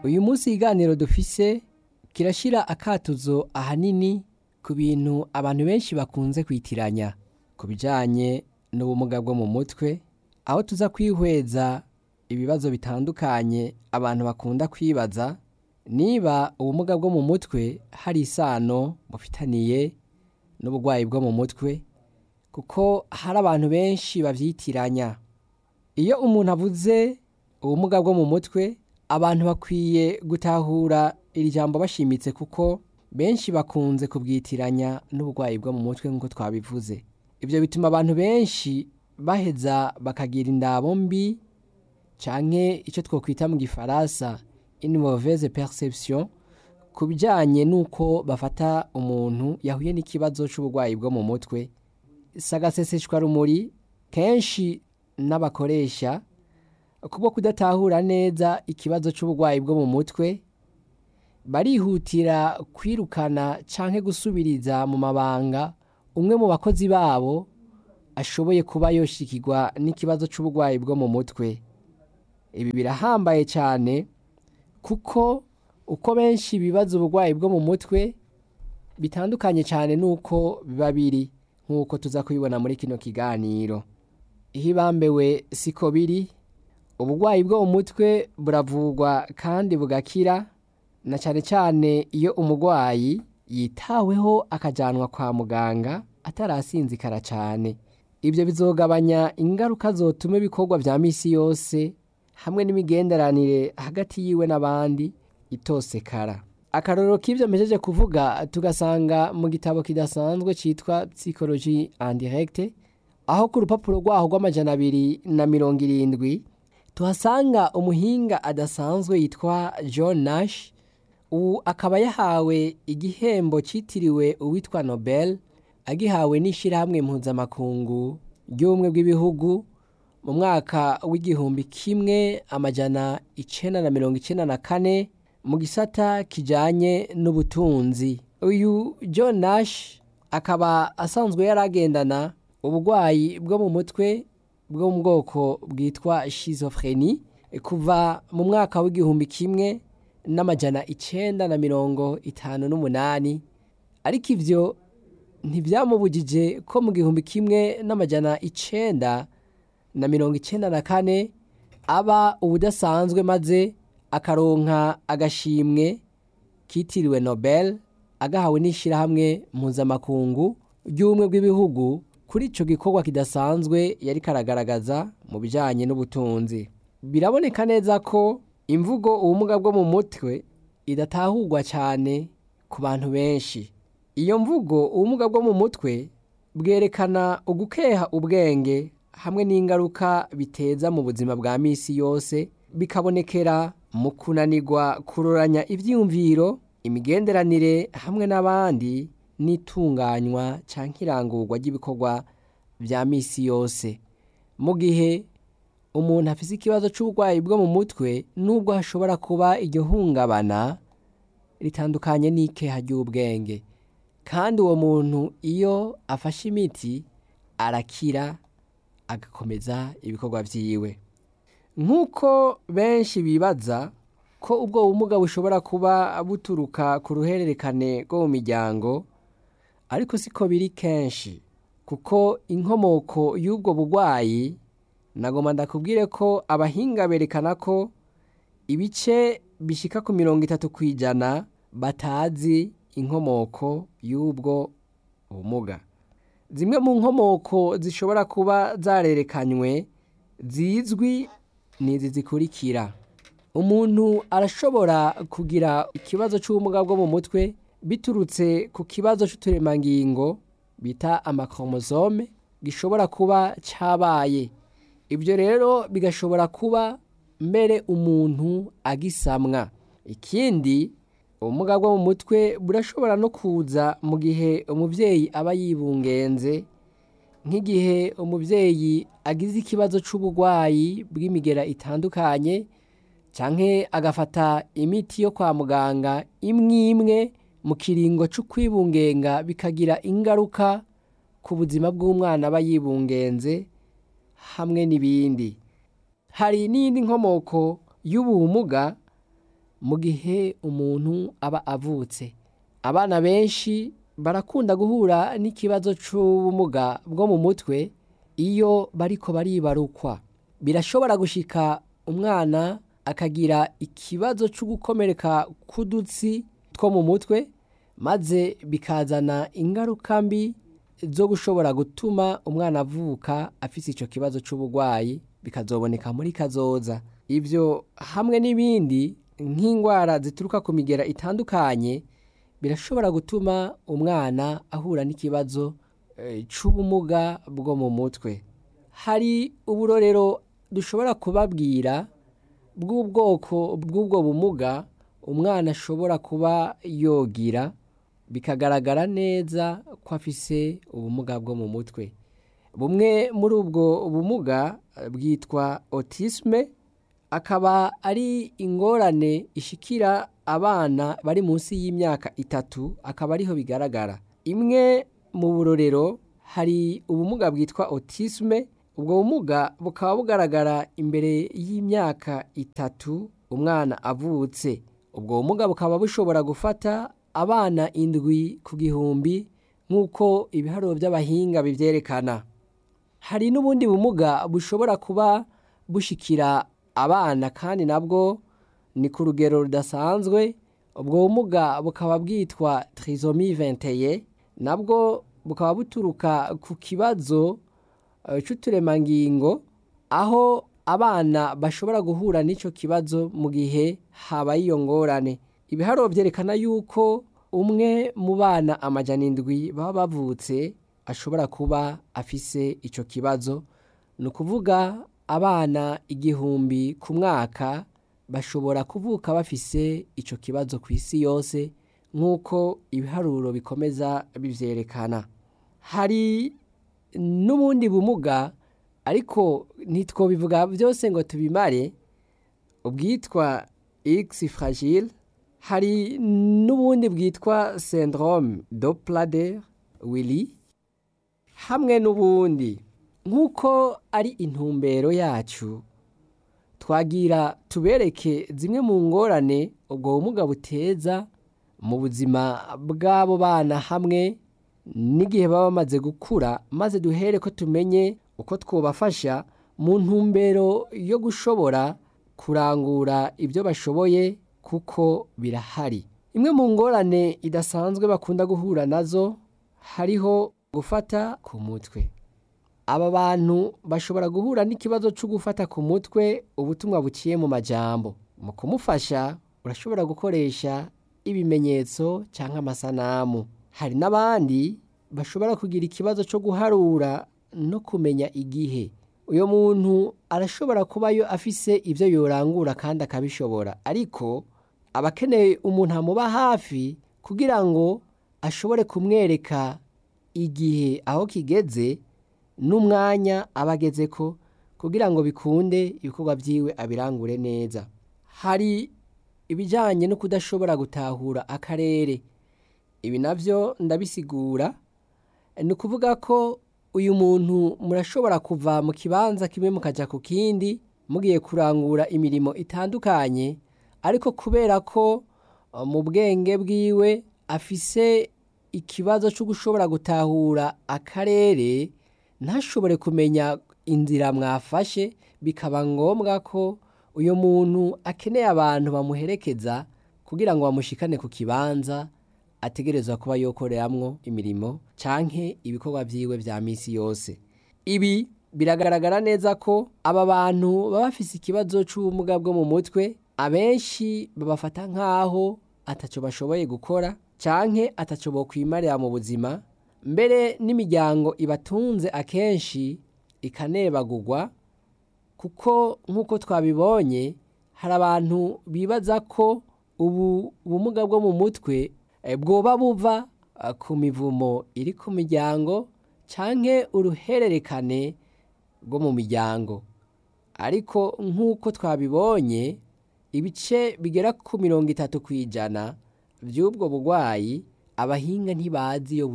uyu munsi ikiganiro dufise kirashyira akatuzo ahanini ku bintu abantu benshi bakunze kwitiranya ku bijyanye n'ubumuga bwo mu mutwe aho tuza kwihweza ibibazo bitandukanye abantu bakunda kwibaza niba ubumuga bwo mu mutwe hari isano bufitaniye n'uburwayi bwo mu mutwe kuko hari abantu benshi babyitiranya iyo umuntu avuze ubumuga bwo mu mutwe abantu bakwiye gutahura iri jambo bashimitse kuko benshi bakunze kubwitiranya n'uburwayi bwo mu mutwe nk'uko twabivuze ibyo bituma abantu benshi baheza bakagira indabo mbi cyane icyo twakwita mu gifaransa une mauvaise perception ku bijyanye n'uko bafata umuntu yahuye n'ikibazo cy'uburwayi bwo mu mutwe sagaseseshwa rumuri kenshi n'abakoresha kubwo kudatahura neza ikibazo cy'uburwayi bwo mu mutwe barihutira kwirukana cyangwa gusubiriza mu mabanga umwe mu bakozi babo ashoboye kuba yoshikirwa n'ikibazo cy'uburwayi bwo mu mutwe ibi birahambaye cyane kuko uko benshi bibaza uburwayi bwo mu mutwe bitandukanye cyane n'uko biba biri nk'uko tuza kubibona muri kino kiganiro iyo ibambewe siko biri uburwayi bwo mu mutwe buravurwa kandi bugakira na cyane cyane iyo umurwayi yitaweho akajyanwa kwa muganga atarasinzikara cyane ibyo bizogabanya ingaruka zotuma ibikorwa bya minsi yose hamwe n'imigenderanire hagati yiwe n'abandi itosekara akarorero k'ibyo mpejeje kuvuga tugasanga mu gitabo kidasanzwe cyitwa psychology and direct aho ku rupapuro rwaho rw'amajana abiri na mirongo irindwi tuhasanga umuhinga adasanzwe yitwa john nash ubu akaba yahawe igihembo cyitiriwe uwitwa nobel agihawe n'ishyirahamwe mpuzamakungu ry'ubumwe bw'ibihugu mu mwaka w'igihumbi kimwe amajana icyenda na mirongo icyenda na kane mu gisata kijyanye n'ubutunzi uyu john nash akaba asanzwe yaragendana uburwayi bwo mu mutwe bwo mu bwoko bwitwa schizophrenie kuva mu mwaka w'igihumbi kimwe n'amajana icyenda na mirongo itanu n'umunani ariko ibyo ntibyamubujije ko mu gihumbi kimwe n'amajana icyenda na mirongo icyenda na kane aba ubudasanzwe maze akaronka agashimwe kitiriwe nobel agahawe n'ishyirahamwe mpuzamakungu ry'ubumwe bw'ibihugu kuri icyo gikorwa kidasanzwe yari karagaragaza mu bijyanye n'ubutunzi biraboneka neza ko imvugo ubumuga bwo mu mutwe idatahurwa cyane ku bantu benshi iyo mvugo ubumuga bwo mu mutwe bwerekana ugukeha ubwenge hamwe n'ingaruka biteza mu buzima bwa minsi yose bikabonekera mu kunanirwa kuroranya ibyiyumviro imigenderanire hamwe n'abandi n'itunganywa cyangwa irangurwa ry'ibikorwa bya minsi yose mu gihe umuntu afite ikibazo cy'uburwayi bwo mu mutwe nubwo hashobora kuba iryo hungabana ritandukanye n'ikeha ry'ubwenge kandi uwo muntu iyo afashe imiti arakira agakomeza ibikorwa byiwe nk'uko benshi bibaza ko ubwo bumuga bushobora kuba buturuka ku ruhererekane rwo mu miryango ariko siko biri kenshi kuko inkomoko y'ubwo burwayi nagomba ndakubwire ko abahinga berekana ko ibice bishyika ku mirongo itatu ku ijana batazi inkomoko y'ubwo bumuga zimwe mu nkomoko zishobora kuba zarerekanywe zizwi ni izi zikurikira umuntu arashobora kugira ikibazo cy'ubumuga bwo mu mutwe biturutse ku kibazo cy'uturemangingo bita amakoromozome gishobora kuba cyabaye ibyo rero bigashobora kuba mbere umuntu agisamwa ikindi ubumuga bwo mu mutwe burashobora no kuza mu gihe umubyeyi aba yibungenze nk'igihe umubyeyi agize ikibazo cy'uburwayi bw'imigera itandukanye cyangwa agafata imiti yo kwa muganga imwe imwe mu kiringo cyo kwibungenga bikagira ingaruka ku buzima bw'umwana aba yibungenze hamwe n'ibindi hari n'indi nkomoko y'ubumuga mu gihe umuntu aba avutse abana benshi barakunda guhura n'ikibazo c'ubumuga bwo mu mutwe iyo bariko baribarukwa birashobora gushika umwana akagira ikibazo co gukomereka k'udutsi two mu mutwe maze bikazana ingaruka mbi zo gushobora gutuma umwana avuka afise ico kibazo c'uburwayi bikazoboneka muri kazoza ivyo hamwe n'ibindi nk'ingwara zituruka ku migera itandukanye birashobora gutuma umwana ahura n'ikibazo eh, c'ubumuga bwo mu mutwe hari uburorero dushobora kubabwira bw'ubwoko bw'ubwo bumuga umwana ashobora kuba yogira bikagaragara neza ko afise ubumuga bwo mu mutwe bumwe muri ubwo bumuga eh, bwitwa autisme akaba ari ingorane ishikira abana bari munsi y'imyaka itatu akaba ariho bigaragara imwe mu burorero hari ubumuga bwitwa autisme ubwo bumuga bukaba bugaragara imbere y'imyaka itatu umwana avutse ubwo bumuga bukaba bushobora gufata abana indwi ku gihumbi nk'uko ibiharuro by'abahinga bivyerekana hari n'ubundi bumuga bushobora kuba bushikira abana kandi nabwo ni ku rugero rudasanzwe ubwo bumuga bukaba bwitwa trisomi 21 nabwo bukaba buturuka ku kibazo eh, c'uturemangingo aho abana bashobora guhura n'ico kibazo mu gihe habaye iyo ngorane ibiharuro vyerekana yuko umwe mu bana amajana indwi baba bavutse ashobora kuba afise ico kibazo ni ukuvuga abana igihumbi ku mwaka bashobora kuvuka bafise ico kibazo ku isi yose nk'uko ibiharuro bikomeza bivyerekana hari n'ubundi bumuga ariko ntitwobivuga byose ngo tubimare ubwitwa x fragile hari n'ubundi bwitwa syndrome doplader willy hamwe n'ubundi nk'uko ari intumbero yacu twagira tubereke zimwe mu ngorane ubwo bumuga buteza mu buzima bw'abo bana hamwe n'igihe baba bamaze gukura maze duhere ko tumenye uko twobafasha mu ntumbero yo gushobora kurangura ibyo bashoboye kuko birahari imwe mu ngorane idasanzwe bakunda guhura nazo hariho gufata ku mutwe aba bantu bashobora guhura n'ikibazo cyo gufata ku mutwe ubutumwa buciye mu majambo mu kumufasha urashobora gukoresha ibimenyetso cyangwa amasanamu hari n'abandi bashobora kugira ikibazo cyo guharura no kumenya igihe uyu muntu arashobora kubayo afise ibyo yorangura kandi akabishobora ariko aba akeneye umuntu amuba hafi kugira ngo ashobore kumwereka igihe aho kigeze n'umwanya aba ageze ko kugira ngo bikunde ibikorwa byiwe abirangure neza hari ibijyanye no kudashobora gutahura akarere ibi nabyo ndabisigura ni ukuvuga ko uyu muntu murashobora kuva mu kibanza kimwe mukajya ku kindi mugiye kurangura imirimo itandukanye ariko kubera ko uh, mu bwenge bwiwe afise ikibazo cyo gushobora gutahura akarere ntashobore kumenya inzira mwafashe bikaba ngombwa ko uyu muntu akeneye abantu bamuherekeza kugira ngo bamushikane ku kibanza ategerezwa kuba yokoreramwo imirimo canke ibikorwa vyiwe vya misi yose ibi biragaragara neza ko aba bantu baba bafise ikibazo c'ubumuga bwo mu mutwe abenshi babafata nk'aho ataco bashoboye gukora canke ataco bokwimarira mu buzima mbere n'imiryango ibatunze akenshi ikanebagurwa kuko nk'uko twabibonye hari abantu bibaza ko ubu bumuga bwo mu mutwe eh, bwoba buva eh, ku mivumo iri ku miryango canke uruhererekane rwo mu miryango ariko nk'uko twabibonye ibice bigera ku mirongo itatu ku ijana by'ubwo burwayi abahinga ntibazi iyo